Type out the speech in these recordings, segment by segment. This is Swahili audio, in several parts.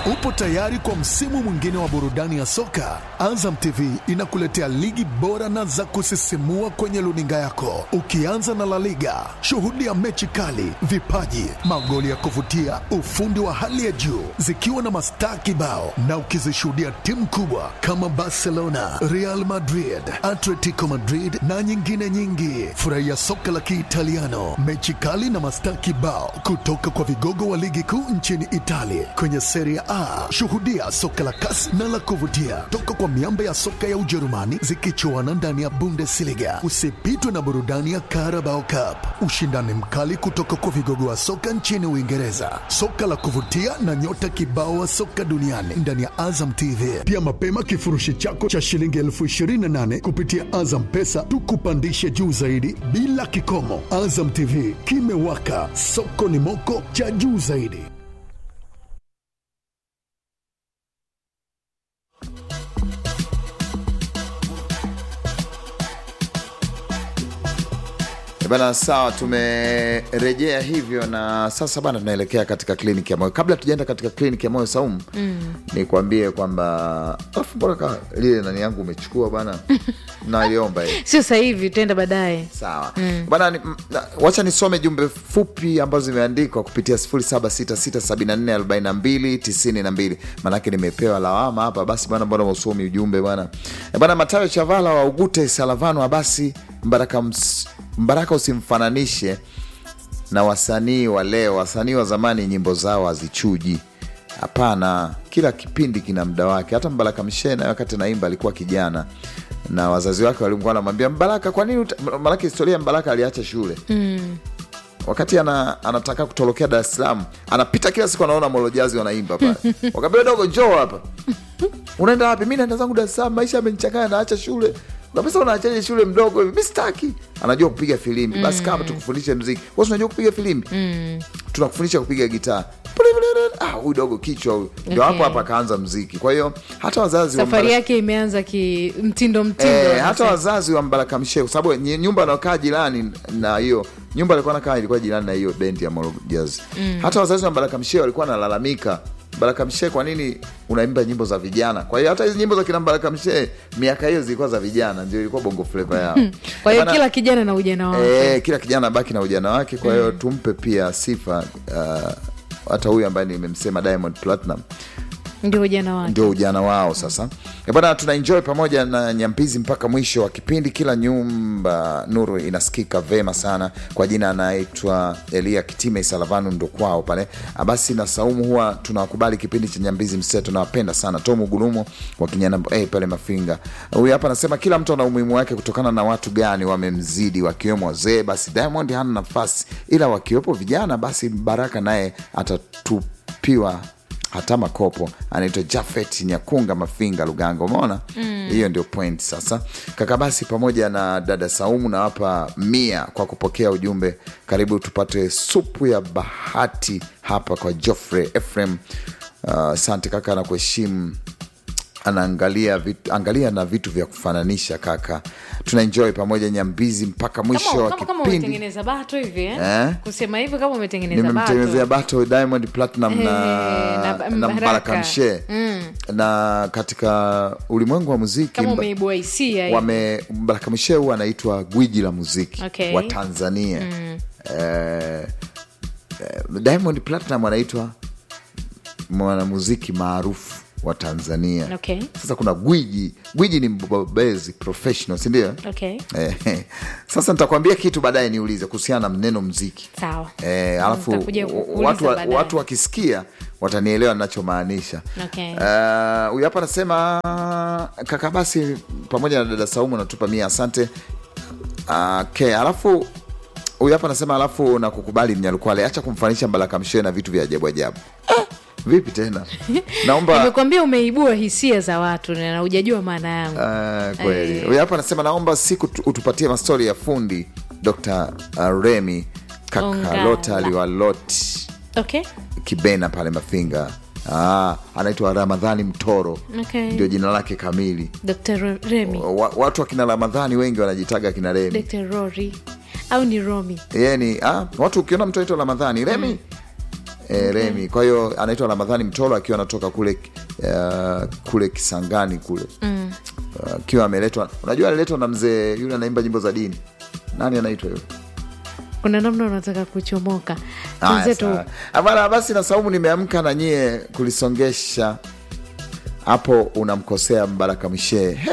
Upo tayari kwa msimu mwingine wa burudani ya soka? Azam TV inakuletea ligi bora na za kusisimua kwenye luninga yako, ukianza na La Liga. Shuhudia mechi kali, vipaji, magoli ya kuvutia, ufundi wa hali ya juu, zikiwa na mastaa kibao, na ukizishuhudia timu kubwa kama Barcelona, Real Madrid, Atletico Madrid na nyingine nyingi. Furahia soka la Kiitaliano, mechi kali na mastaa kibao kutoka kwa vigogo wa ligi kuu nchini Italia kwenye Serie A. Shuhudia soka la kasi na la kuvutia toka kwa miamba ya soka ya Ujerumani zikichuana ndani ya Bundesliga. Usipitwe na burudani ya Carabao Cup, ushindani mkali kutoka kwa vigogo wa soka nchini Uingereza, soka la kuvutia na nyota kibao wa soka duniani ndani ya Azam TV. Pia mapema kifurushi chako cha shilingi elfu ishirini na nane kupitia Azam Pesa tukupandishe juu zaidi bila kikomo. Azam TV kimewaka, soko ni moko cha juu zaidi. Bana, sawa, tumerejea hivyo na sasa bana, tunaelekea katika kliniki ya moyo. Kabla tujaenda katika kliniki ya moyo Saumu, mm. nikwambie kwamba afu mbona ka lile nani yangu umechukua bana, naliomba hii sio sasa hivi, tutaenda baadaye. sawa bana, ni- m- na- wacha nisome jumbe fupi ambazo zimeandikwa kupitia 0766744292 maanake nimepewa lawama hapa. Basi bana, mbona usomi ujumbe bana? E bana, Matayo Chavala wa Ugute Salavano Abasi Mbaraka, ms, Mbaraka usimfananishe na wasanii wa leo. Wasanii wa zamani nyimbo zao hazichuji. Hapana, kila kipindi kina muda wake. Hata Mbaraka Mshena wakati naimba alikuwa kijana na wazazi wake walikuwa wanamwambia Mbaraka, kwa nini? uta-" Maanake historia ya Mbaraka aliacha shule wakati ana, anataka kutorokea Dar es Salaam, anapita kila siku, anaona molojazi wanaimba pale, wakaambia dogo, njoo hapa. Unaenda wapi? Mi naenda zangu Dar es Salaam, maisha yamenichanganya, naacha shule. Kabisa, unaachaje shule mdogo hivi? Mi sitaki. Anajua kupiga filimbi, basi kama tukufundishe mziki. Wewe unajua kupiga filimbi, tunakufundisha kupiga gitaa. Ah, huyu dogo kichwa huyu, ndio hapo Okay. hapa akaanza mziki. Kwa hiyo hata wazazi wa Safari Mbaraka- yake imeanza ki mtindo mtindo. Eh, wanasema. hata wazazi wa Mbaraka Mshe kwa sababu ny- nyumba anaokaa jirani na hiyo nyumba alikuwa nakaa ilikuwa jirani na hiyo bendi ya Moro Jazz. Hata wazazi wa Mbaraka Mshe walikuwa wanalalamika, Mbaraka Mshe, kwa nini unaimba nyimbo za vijana? Kwa hiyo hata hizi nyimbo za kina Mbaraka Mshe miaka hiyo zilikuwa za vijana, ndio ilikuwa bongo flava yao. Kwa hiyo Bana- kila kijana na ujana wake. Eh, kila kijana abaki na ujana wake. Kwa hiyo tumpe pia sifa uh, hata huyu ambaye nimemsema Diamond Platinum Ndio ujana wake. ndio ujana wao sasa Eh, bana tuna enjoy pamoja na nyambizi mpaka mwisho wa kipindi kila nyumba nuru inasikika vema sana kwa jina anaitwa elia kitime salavanu ndo kwao pale Ah, basi na saumu huwa tunawakubali kipindi cha nyambizi mseto nawapenda sana tomu gulumo wa kinyana eh, pale mafinga huyu hapa anasema kila mtu ana umuhimu wake kutokana na watu gani wamemzidi wakiwemo wazee basi diamond hana nafasi ila wakiwepo vijana basi baraka naye atatupiwa hata makopo anaitwa jafet nyakunga mafinga lugango umeona hiyo ndio point sasa kaka basi pamoja na dada saumu nawapa mia kwa kupokea ujumbe karibu tupate supu ya bahati hapa kwa joffrey efrem asante kaka na kuheshimu anaangalia vitu, angalia na vitu vya kufananisha kaka tuna enjoy pamoja nyambizi mpaka mwisho Kama, wa kama, kama kipindi umetengeneza bato hivi eh? Eh? Kusema hivyo kama umetengeneza nimemtengenezea bato. bato diamond platinum Eh, na, na na, Mbaraka. mbaraka mshe na katika ulimwengu wa muziki Kama mba- umeibua hisia hivi. wame mbaraka mshe huwa anaitwa gwiji la muziki Okay. wa tanzania eh, eh, diamond platinum anaitwa mwanamuziki maarufu wa tanzania Okay. sasa kuna gwiji gwiji ni mbobezi professional sindio Okay. Eh, sasa nitakwambia kitu baadaye niulize kuhusiana na neno mziki Sawa. Eh, alafu Nitakuja kukuuliza watu, wa- baadaye. watu wakisikia watanielewa ninachomaanisha. Okay. Eh, Huyu hapa anasema kaka, basi pamoja na dada Saumu natupa mia, asante. Okay, alafu huyu hapa anasema alafu na kukubali Mnyalukwale, acha kumfanisha Mbaraka Mshoe na vitu vya ajabu ajabu. Ah, vipi tena? Naomba Nimekwambia umeibua hisia za watu na hujajua maana yangu. Ah, kweli Eh. huyu hapa anasema naomba siku tu- utupatie mastori ya fundi Dr. uh, Remi kaka Ongala. Lotali wa Lot Okay. Kibena pale Mafinga. Ah, anaitwa Ramadhani Mtoro Okay. ndio jina lake kamili. Dr. Ro- Remy. Wa, watu wakina Ramadhani wengi wanajitaga kina Remi. Dr. Rory au ni Romi? Yeye ni ah, watu ukiona mtu aitwa Ramadhani Remi e, Remi. Kwa hiyo anaitwa Ramadhani Mtolo akiwa anatoka kule uh, kule Kisangani kule mm. akiwa ameletwa, unajua aliletwa na mzee yule anaimba nyimbo za dini, nani anaitwa yule? kuna namna unataka kuchomoka Haya, wenzetu sawa. Ah, bana, basi na saumu nimeamka na nyie kulisongesha hapo, unamkosea Mbaraka Mshee. He?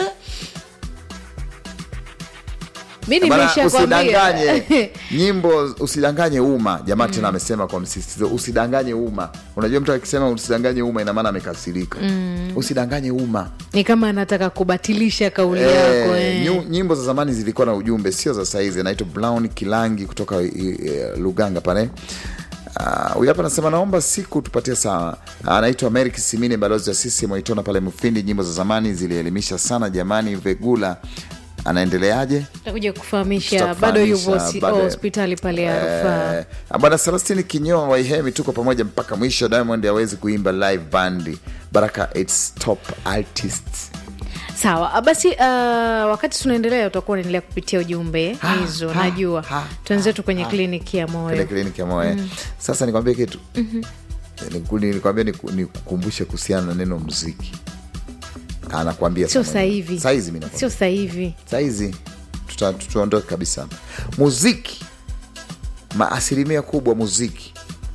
mi Bana, nimeshakwambia usidanganye nyimbo, usidanganye umma. Jamaa tena amesema kwa msisitizo, usidanganye umma. Unajua mtu akisema usidanganye umma, ina maana amekasirika. Usidanganye umma. ni kama anataka kubatilisha kauli Eh, yako eh. nyu- nyimbo za zamani zilikuwa na ujumbe, sio za saizi. Anaitwa Brown Kilangi kutoka uh, Luganga pale. Ah, huyu hapa anasema naomba siku tupatie sawa. Anaitwa Mary Kisimine, balozi wa sisi Mwaitona pale Mufindi. Nyimbo za zamani zilielimisha sana jamani. Vegula anaendeleaje? takuja kufahamisha Tutakufahamisha bado yupo hosi- baada ya- hospitali pale ya rufaa Eh, bwana Celestini Kinyoa Waihemi, tuko pamoja mpaka mwisho. Diamond hawezi kuimba live bandi. Baraka its top artists. sawa basi uh, wakati tunaendelea utakuwa unaendelea kupitia ujumbe Ha, hizo ha, najua ha, tuenzetu kwenye kliniki ya kile moyo kliniki ya moyo sasa nikwambie kitu Niku- nikwambia niku- nikukumbushe kuhusiana na neno mziki anakwambia sio saa sasa moja. hivi Saa hizi mi nakwambia. sio sasa hivi Saa hizi tuta- tuondoke kabisa hapa. muziki ma asilimia kubwa muziki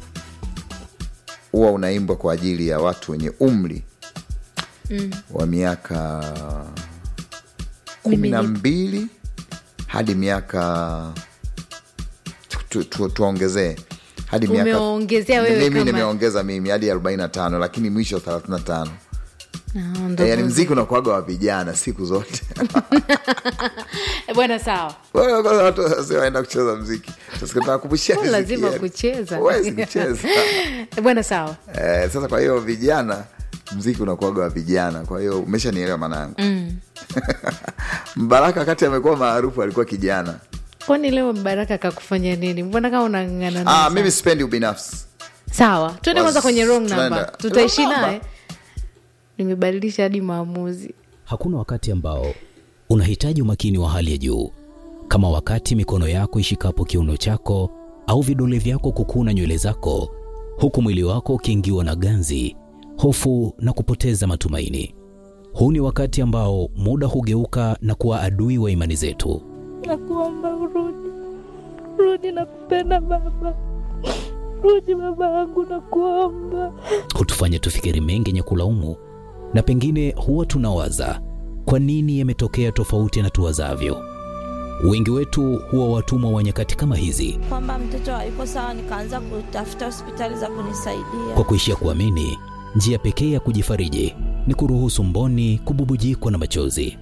huwa unaimbwa kwa ajili ya watu wenye umri wa miaka kumi Mimi na ni- mbili hadi miaka tu- tu- tuongezee hadi miaka Umeongezea wewe mimi kama- nimeongeza mimi hadi 45 lakini mwisho 35 Ah, ndo yani muziki. mziki unakuaga wa vijana siku zote Eh, bwana sawa Wewe kwanza watu wasioenda kucheza mziki tunakumbushia Oh, lazima kucheza. huwezi kucheza Eh, bwana sawa eh, sasa kwa hiyo vijana mziki unakuaga wa vijana kwa hiyo umeshanielewa maana yangu mm. mbaraka wakati amekuwa maarufu alikuwa kijana kwani leo mbaraka kakufanya nini mbona kama unang'ang'ana naye ah, sana? mimi sipendi ubinafsi sawa tuende kwanza kwenye wrong Tunaenda. number tutaishi Wrong number? naye nimebadilisha hadi maamuzi Hakuna wakati ambao unahitaji umakini wa hali ya juu kama wakati mikono yako ishikapo kiuno chako au vidole vyako kukuna nywele zako, huku mwili wako ukiingiwa na ganzi, hofu na kupoteza matumaini. Huu ni wakati ambao muda hugeuka na kuwa adui wa imani zetu. Nakuomba urudi, rudi, nakupenda baba, rudi baba yangu, nakuomba. hutufanya tufikiri mengi yenye kulaumu, na pengine huwa tunawaza kwa nini yametokea tofauti na tuwazavyo. Wengi wetu huwa watumwa wa nyakati kama hizi, Kwamba mtoto hayuko sawa, nikaanza kutafuta hospitali za kunisaidia. kwa kuishia kuamini njia pekee ya kujifariji ni kuruhusu mboni kububujikwa na machozi.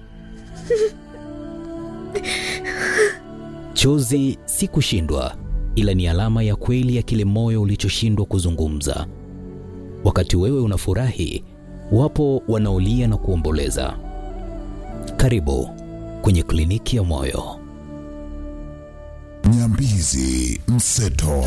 Chozi si kushindwa, ila ni alama ya kweli ya kile moyo ulichoshindwa kuzungumza. Wakati wewe unafurahi, wapo wanaolia na kuomboleza. Karibu kwenye kliniki ya moyo. Nyambizi Mseto.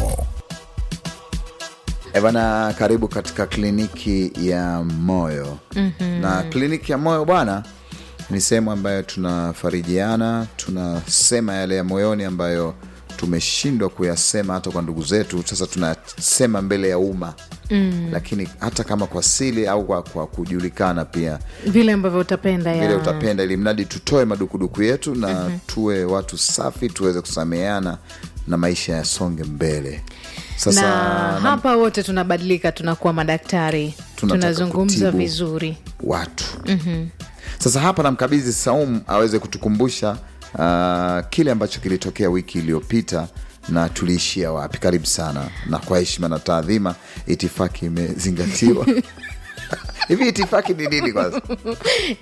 E bana, karibu katika kliniki ya moyo mm-hmm. na kliniki ya moyo bwana, ni sehemu ambayo tunafarijiana, tunasema yale ya moyoni ambayo tumeshindwa kuyasema hata kwa ndugu zetu. Sasa tunasema mbele ya umma mm. lakini hata kama kwa siri au kwa, kwa kujulikana pia vile ambavyo utapenda vile ya utapenda, ili mradi tutoe madukuduku yetu na mm-hmm. tuwe watu safi, tuweze kusameheana na maisha yasonge mbele. Sasa na hapa wote tunabadilika tunakuwa madaktari Tunataka tunazungumza kutibu. vizuri watu mm-hmm. Sasa hapa namkabidhi Saumu aweze kutukumbusha uh, kile ambacho kilitokea wiki iliyopita na tuliishia wapi. Karibu sana, na kwa heshima na taadhima, itifaki imezingatiwa. Hivi itifaki ni nini kwanza?